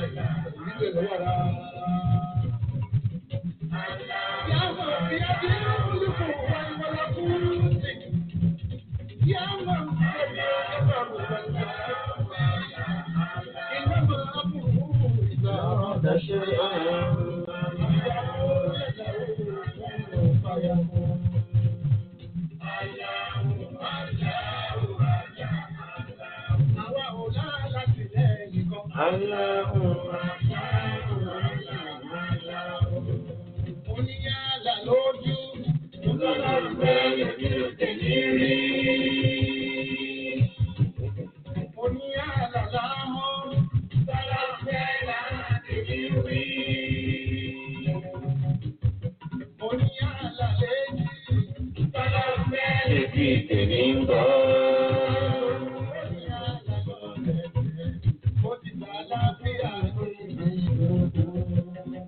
يا من بيده الملك والملكوت يا من بيده الأمر والملكوت إنما أمره إذا أراد شيئا أن يقول له كن فيكون Àwa ò láti lẹ́yìn kan. Oníyàlà lójú, ọlọ́run bẹ́ẹ̀ ní òtẹ̀lé rí. Oníyàlà lámọ́, sára fẹ́ láti rí. Oníyàlà léjì, sára fẹ́ léjì tèmi ń bọ̀. Oníyàlà lọ́lẹ̀, ó ti gbà láfíà ní ìlú.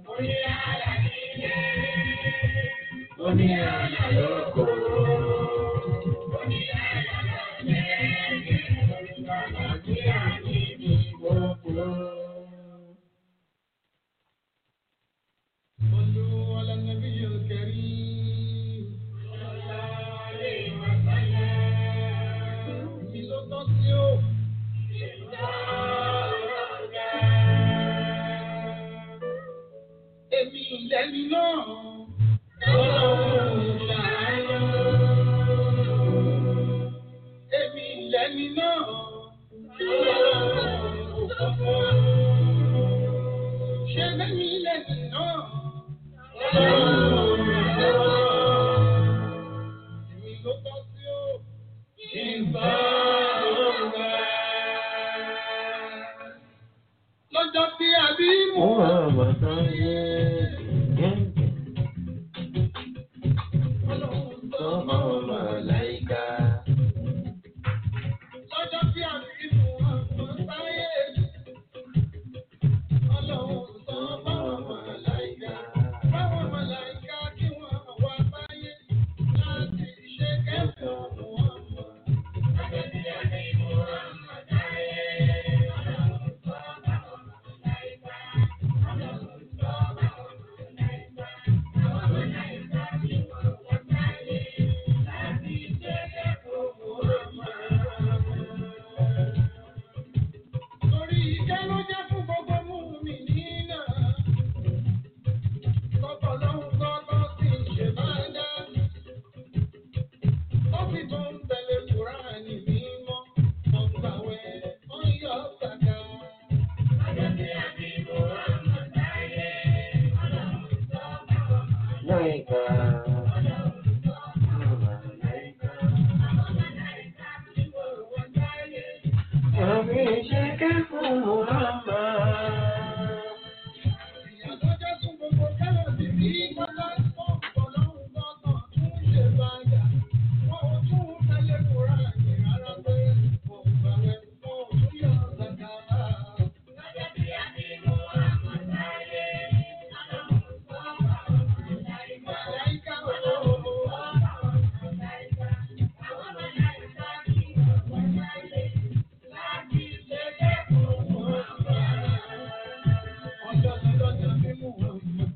lẹ́ni náà. Ọlọ́run ṣàánú. Èmi lẹ́ni náà. Ọlọ́run kọ̀ọ̀kan. Ṣé lẹ́mi lẹ́ni náà? Ọlọ́run ṣàánú. Èmi ló tọ́ sí ó. Ìgbà òwe. Lọ́jọ́ tí a bí mú. Lọ́jọ́ tí a bí mú ọmọ sáyé. Ọlọ́run sọ báwọn màláìka. Báwọn màláìka kí wọ́n wá sáyé. Láti ṣe kẹ́kọ̀ọ́ wọn mọ̀. Lọ́jọ́ tí a bí mú ọmọ sáyé. Ọlọ́run sọ báwọn màláìka. Ọlọ́run sọ báwọn màláìka. Báwọn màláìka kí wọ́n wá sáyé. Láti ṣe kẹ́kọ̀ọ́ wọn mọ̀. Torí ìjẹ́ ló jẹ́ fún gbogbo mú mi nínà. Kọ́kọ́ lọ́hùn kọ́kọ́ sì ń ṣe máa dá. Ó sì tó ń tẹ̀lé Kùránì mímọ́. Ọ̀gbàwẹ̀ ó ń yọ sàkà. Ọjọ́ tí a bí Muhammad sáyé. Ọlọ́run sọ báwọn màláíkà. Ọlọ́run sọ báwọn màláíkà. Àwọn màláíkà tí wọ́n wọ́n sáyé. Ìyàtọ̀ jẹ́ fún gbogbo kẹ́lọ̀ sí bí pátá ọ̀pọ̀ lọ́hùn gbọ́ngàn tún ṣe báyà. Wọ́n ò tún tẹ́lẹ̀ kóra ní rárá pé kò gbàwẹ̀ wọn ò tún yọ ọ̀sàkà. Lọ́jọ́ tí a bí mú àmọ́ sáyé, ọlọ́run sọ báwọn màláìka. Màláìka olóòwò. Màláìka. Àwọn màláìka kí wọ́n wọ́n sáyé láti ṣe kẹ́kọ̀ọ́ wọn bá. Ọjọ́ lọ́jọ́ bí mú wọn mọ̀.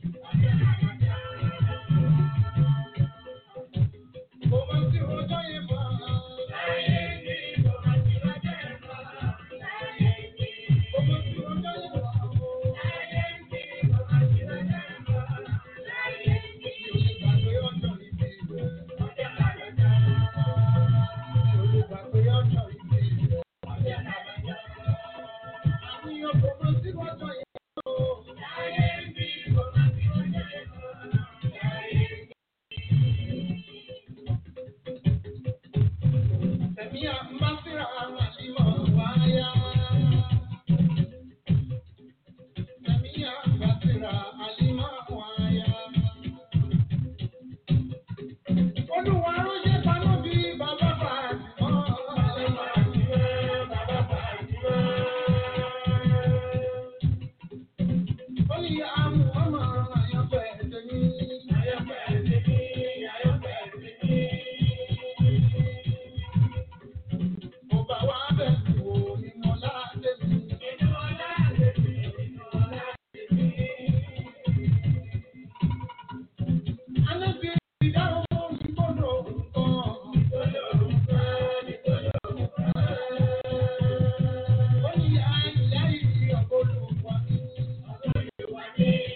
Kò mọ̀ sí ọjọ́ yẹn mọ́. Láyé ní kò mọ̀ sí ọjọ́ yẹn mọ́. Láyé ní kò mọ̀ sí ọjọ́ yẹn mọ́. Láyé ní kò mọ̀ sí ọjọ́ yẹn mọ́. Láyé ní olùgbàgbé ọjọ́ ìbí rẹ̀. Ọjọ́ kàlẹ́dà. Olùgbàgbé ọjọ́ ìbí rẹ̀. Ọjọ́ kàlẹ́dà. Àníyàn kò mọ̀ sí ọjọ́ yẹn mọ́. Láyé ní kò mọ̀ sí ọjọ́ yẹn mọ́. Láyé ní. Tẹ̀mí àmbásíra àlìmọ̀ wáyá. Tẹ̀mí àmbásíra àlìmọ̀ wáyá. Olúwa ránṣẹ́ paná bí bàbá Fàtìmọ́. Bàbá Fàtìmọ́. Ó ní àmú ọmọ àyànfẹ́ tèmi. Àyànfẹ́ tèmi. Àyànfẹ́ tèmi. Mo bá wá bẹ̀rù wò nínú ọlá tèmi. Nínú ọlá tèmi. Nínú ọlá tèmi. Alábí ìdáhùn ìgbọ́dọ̀ nǹkan. Ìgbọ́dọ̀ nǹkan. Ìgbọ́dọ̀ nǹkan. Ó ní àìláì ọ̀gbọ́dọ̀ wà ní. Ọ̀gbọ́dọ̀ wà ní.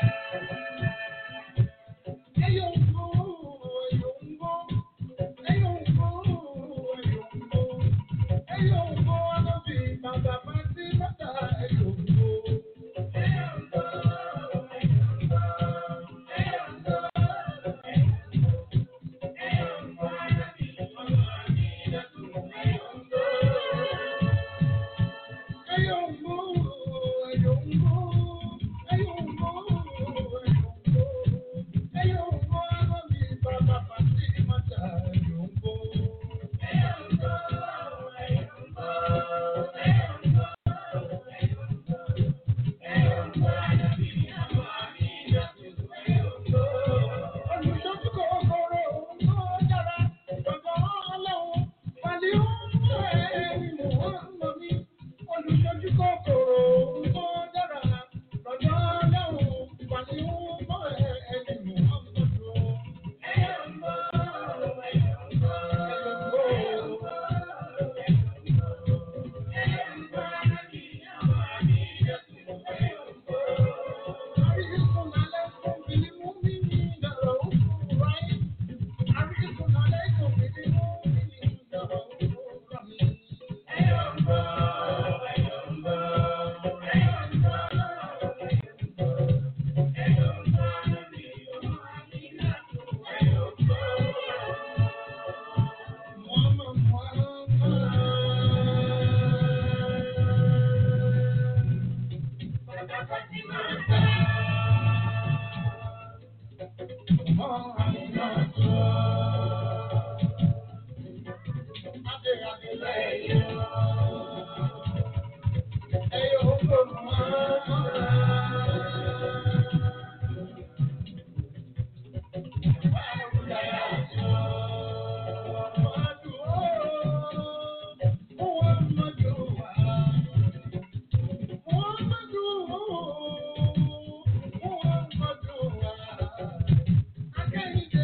Thank you.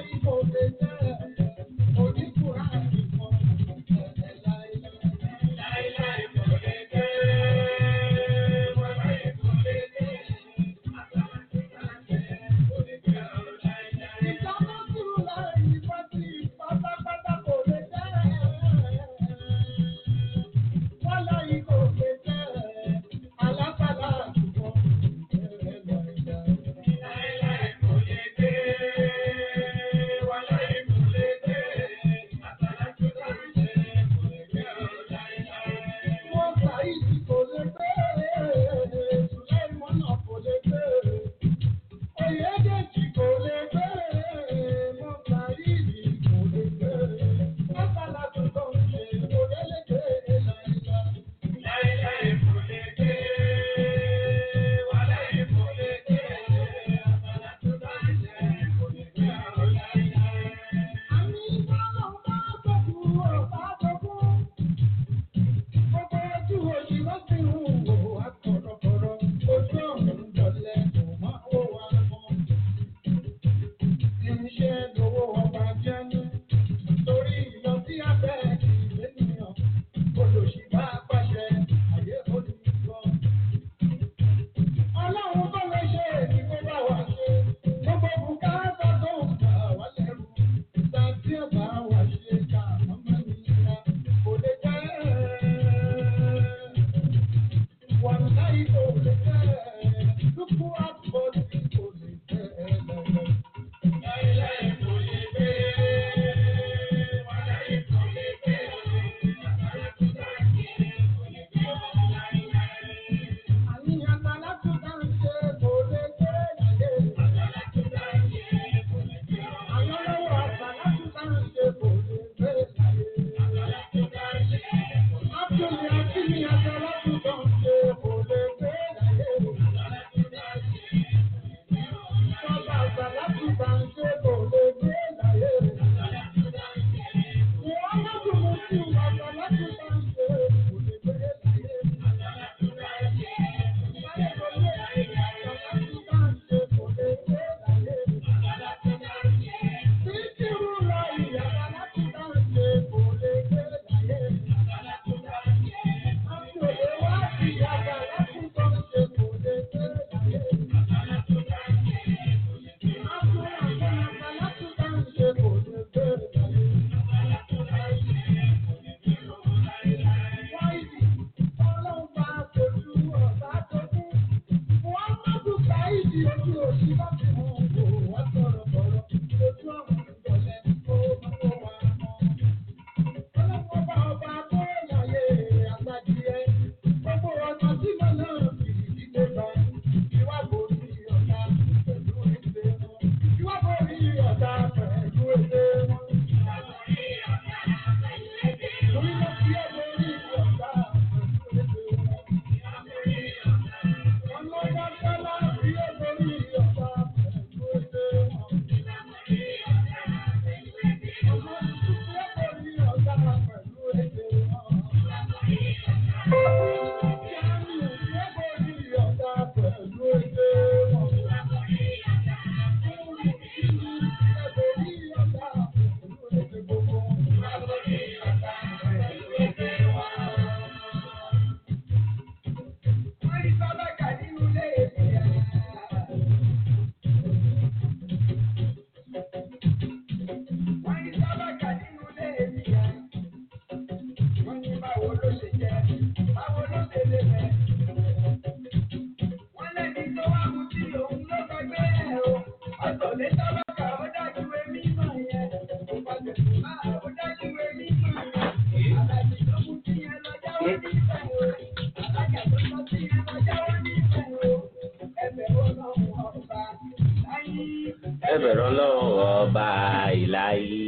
ẹbẹ̀rẹ̀ ọlọ́run ọba ìlàyé.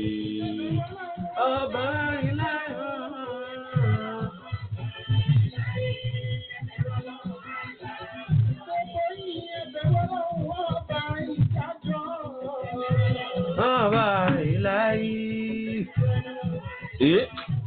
ọba ìlàyé. ọba ìlàyé. ẹ